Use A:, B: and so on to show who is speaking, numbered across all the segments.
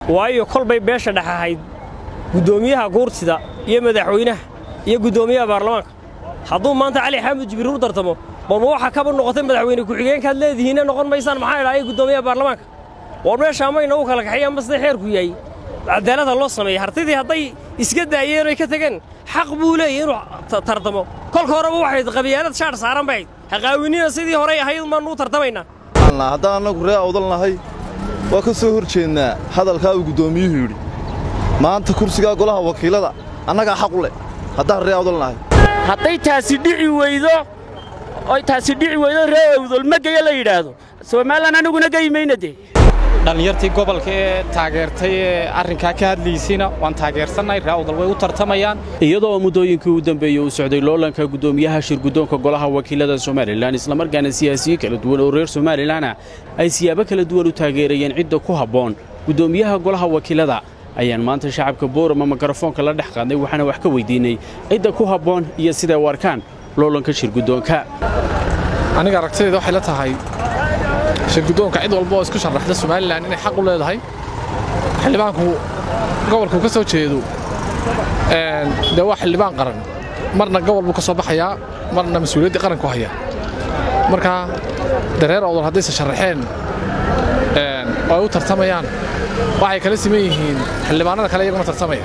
A: waayo kolbay beesha dhex ahayd guddoomiyaha guurtida iyo madaxweynaha iyo guddoomiyaha baarlamaanka hadduu maanta cali xaamud jibriil u tartamo balma waxa kaba noqotay madaxweyne ku-xigeenkaad leedihiinna noqon maysaan maxaa idhaaya guddoomiyaha baarlamaanka war meeshaa mayna u kala kaxeeyaan ma sida xeerku yahay cadaalada loo sameeyey hartidii hadday iska daayeen oy ka tageen xaq buu leeyahy inuu tartamo kolka horeba waxay qabyaalad shaadh saaran bay ahayd haqaawinina sidii horey ahayd maannu u tartamaynaa
B: haddaan annagu ree awdal nahay waa ka soo hor jeednaa hadalkaa uu guddoomiyuhu yidhi maanta kursigaa golaha wakiilada annagaa xaq u leh haddaan ree awdal nahay
C: hadday taasi dhici weydo oy taasi dhici weydo ree awdal magayo la yidhaahdo somalilan aniguna geyi mayna dee
D: dhallinyartii gobolka ee taageertay ee arrinkaa ka hadlaysayna waan taageersannahay ree awdal way u tartamayaan
E: iyadoo muddooyinkii u dambeeyey uu socday loolanka guddoomiyaha shirguddoonka golaha wakiilada somalilan islamarkaana siyaasiyiin kala duwan oo reer somalilanah ay siyaabo kala duwan u taageerayeen cidda ku habboon guddoomiyaha golaha wakiilada ayaan maanta shacabka boorama mikrofoonka la dhex qaadnay waxaana wax ka weyddiinnay cidda ku habboon iyo siday u arkaan loolanka shirguddoonka
F: aniga aragtidayda waxay la tahay shirguddoonka cid walba oo isku sharaxda somalilan inay xaq u leedahay xildhibaanku gobolkuu ka soo jeedo dee waa xildhibaan qaran marna gobol buu ka soo baxayaa marna mas-uuliyaddii qaranku hayaa marka dareer awdal haddayse sharaxeen oo ay u tartamayaan waxay kala siman yihiin xildhibaanada kale iyaguna tartamaya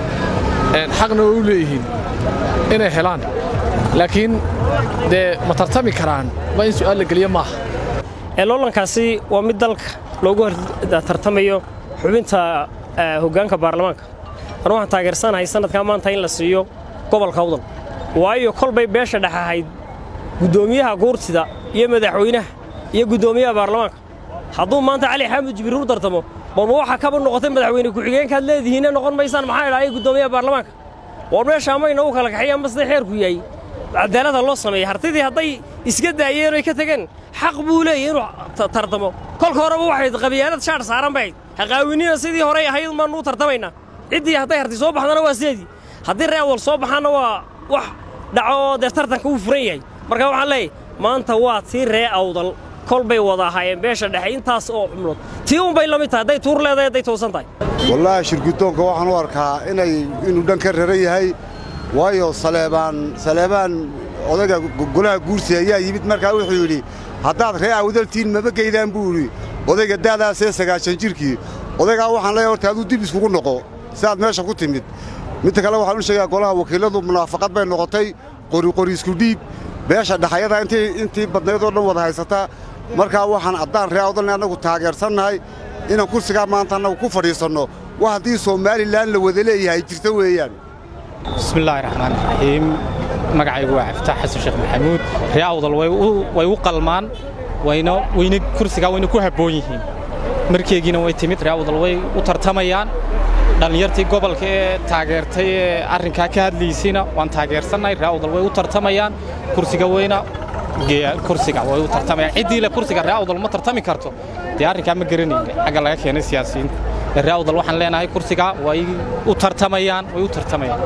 F: xaqna way u leeyihiin inay helaan laakiin dee ma tartami karaan ma in su'aal la geliyo maaha
A: ee loolankaasi waa mid dalka loogu tartamayo xubinta hoggaanka baarlamaanka anu waxaan taageersanahay sannadkaa maanta in la siiyo gobolka awdal waayo kolbay beesha dhex ahayd guddoomiyaha guurtida iyo madaxweynaha iyo guddoomiyaha baarlamaanka hadduu maanta cali xaamud jibriil u tartamo balma waxa kaba noqotay madaxweyne ku-xigeenkaad leedihiinna noqon maysaan maxaa idhaaya guddoomiyaha baarlamaanka war meeshaa mayna u kala kaxeeyaan ma sida xeerku yahay cadaalada loo sameeyey hartidii hadday iska daayeen oy ka tageen xaq buu leeyahy inuu tartamo kolka horeba waxay qabyaalad shaadh saaran bay ahayd haqaawinina sidii horey ahayd maannu u tartamaynaa ciddii hadday harti soo baxdana waa sideedii haddii ree awal soo baxaanna waa wax dhaco oo dee tartanka uu furan yahay marka waxaan leeyahy maanta waa tii ree awdal kol bay wada ahaayeen beesha dhexe intaas oo xubnood tii unbay la mid tahay hadday tuur leedahay hadday toosan tahay
G: wallaahi shirguddoonka waxaan u arkaa inay inuu dhan ka raran yahay waayo saleebaan saleebaan odayga golaha guursi ayaa yimid markaa wuxuu yidhi haddaad ree awdaltiin maba geydaan buu yidhi odayga daadaasee sagaashan jirkii odaygaa waxaan leeyahay horta aduu dib iskugu noqo si aad meesha ku timid midta kale waxaan u sheegaa golaha wakiilladu munaafaqad bay noqotay qoriqori isku dhiib beesha dhaxayada intii badnaydoo dhan wada haysataa markaa waxaan haddaan ree awdalna annagu taageersannahay inaan kursigaa maanta annagu ku fadhiisanno wax haddii somalilan la wada leeyahay jirta weeyaan
D: bismillaahi raxmaan raxiim magacaygu waa caftaax xasan sheekh maxamuud ree awdal way u qalmaan wayna wayna kursigaa wayna ku habboon yihiin markeegiina way timid ree awdal way u tartamayaan dhallinyartii gobolka ee taageertay ee arrinkaa ka hadlaysayna waan taageersannahay ree awdal way u tartamayaan kursiga wayna kursiga way u tartamayaan ciddii le kursiga ree awdal ma tartami karto dee arrinkaa ma garanayne xagga laga keenay siyaasiyiinta ree awdal waxaan leenahay kursiga way u tartamayaan way u tartamayaan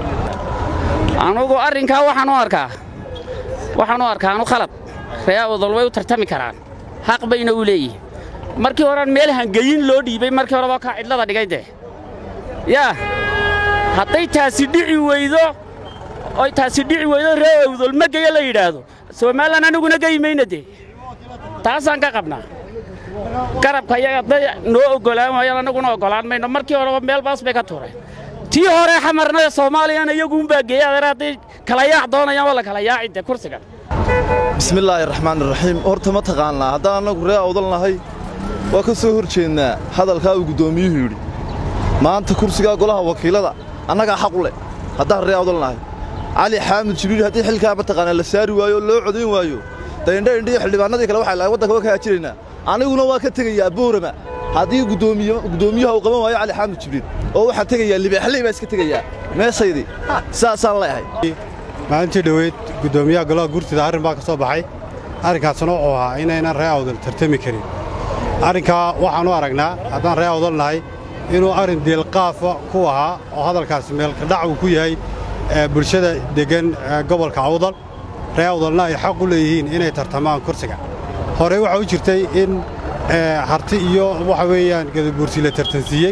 C: anugu arrinkaa waxaan u arkaa waxaan u arkaa anu khalad ree awdal way u tartami karaan xaq bayna u leeyihin markii horean meel hangeyin loo dhiibay markii horeba kaa cidlada dhigay dee yaa hadday taasi dhici weydo oy taasi dhici weydo ree awdal magayo la yidhaahdo somalilan aniguna geyi mayna dee taasaan ka qabnaa garabka iyaga hadday noo oggolaan waayaan annaguna oggolaan mayno markii horeba meel baas bay ka tuureen tii hore xamarnada soomaaliyana iyaguunbaa geeya adeer hadday kala yaac doonayaan waa la kala yaaci dee kursiga
B: bismillaahi raxmaaniraxiim horta ma taqaannaa haddaan annagu ree awdal nahay waa ka soo hor jeednaa hadalkaa uu guddoomiyuhu yidhi maanta kursigaa golaha wakiilada annagaa xaq u leh haddaan ree awdal nahay cali xaamud jibriil haddii xilkaa mataqaanaa la saari waayo oo loo codayn waayo dayndha indhiyo xildhibaanadii kale waxay lahay waddanka waa ka haajiraynaa aniguna waa ka tegayaa boorama haddii guddoomiyaha uu qaban waayo cali xaamud jibriil oo waxaan tegayaa libaaxley baa iska tegayaa meesaydii saasaan leeyahay
H: maalintii dhoweyd guddoomiyaha golaha guurtida arrin baa ka soo baxay arrinkaasna wuxuu ahaa inaynan ree awdal tartami karin arrinkaa waxaan u aragnaa haddaan ree awdal nahay inuu arrin deelqaafa ku ahaa oo hadalkaasi meelkadhac uu ku yahay bulshada deggan gobolka awdal ree awdalna ay xaq u leeyihiin inay tartamaan kursiga horey waxaa u jirtay in harti iyo waxa weeyaan gadabuursi la tartansiiyey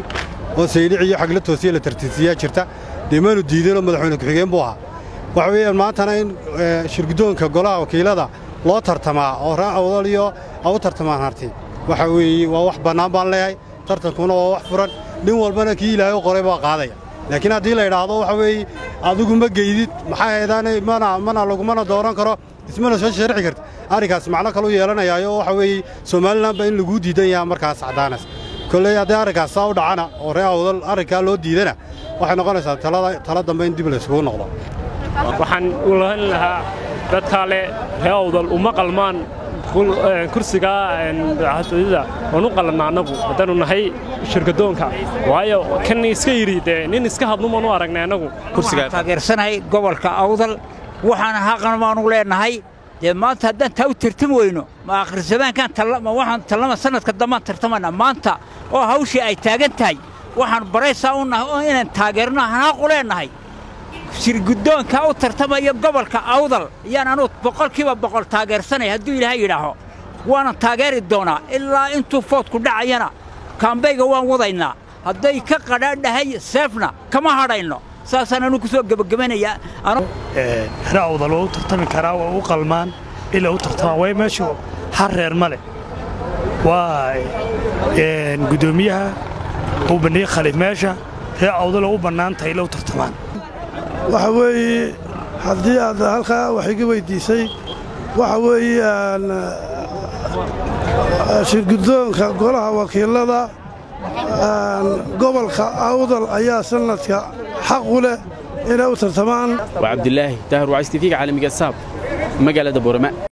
H: oo saylic iyo xagla toosiya la tartiisiyaa jirta dee maanu diidanoo madaxweyne ku-xigeen buu ahaa waxa weeyaan maantana in shirguddoonka golaha wakiilada loo tartamaa oo ree awdal iyo a u tartamaan harti waxa weeye waa wax bannaan baan leeyahay tartankuna waa wax furan nin walbana kii ilaahay u qoray baa qaadaya laakiin haddii la idhaahdo waxa weeye adigu ma geydid maxaa heedaanay mana mana lagumana dooran karo ismana soo sharci karta arrinkaas macno kalu yeelanayaayo waxa weeye somalilanba in laguu diidan yaha markaas caddaanas kolley haddii arrinkaas saa u dhacana oo ree awdal arrinkaa loo diidana waxay noqonaysaa tala dambe in dib laysugu noqdo
A: waxaan u lahan lahaa dadkaa le ree awdal uma qalmaan kursigaa xasudida waan u qalannaa annagu haddaannu nahay shirkadoonka waayo kan iska yidhi dee nin iska hadnumaan u aragnay annagu
I: taageersanahay gobolka awdal waxaana haqan baanu leenahay dee maanta haddaan taa u tartami weyno ma akhrisamaankaan ma waxaan tallama sannadka dambaan tartamana maanta oo hawshii ay taagan tahay waxaan baraysaa u nahay oo inaan taageerno hanaaqu leenahay shirguddoonka u tartamaya gobolka awdal ayaan anuu boqolkiiba boqol taageersanay hadduu ilaahay yidhaaho waanan taageeri doonaa ilaa intuu foodku dhacayana kaambayga waan wadaynaa hadday ka qadhaadhahay seefna kama hadhayno saasaan anuu ku soo gebagabanayaa
J: ree awdal waa u tartami karaa waa u qalmaan ilaa u tartamaan way meeshu har reer ma leh waa guddoomiyaha uu bandhigay khaliif meesha ree awdaloo u bannaan tahay ila u tartamaan
K: waxa weeye haddii aad halkaa wax iga weyddiisay waxa weeyaan shirguddoonka golaha wakiilada gobolka awdal ayaa sannadka xaq u leh inay u tartamaan
E: waa cabdilaahi daahir wacaystifiga caalamiga saab magaalada boorama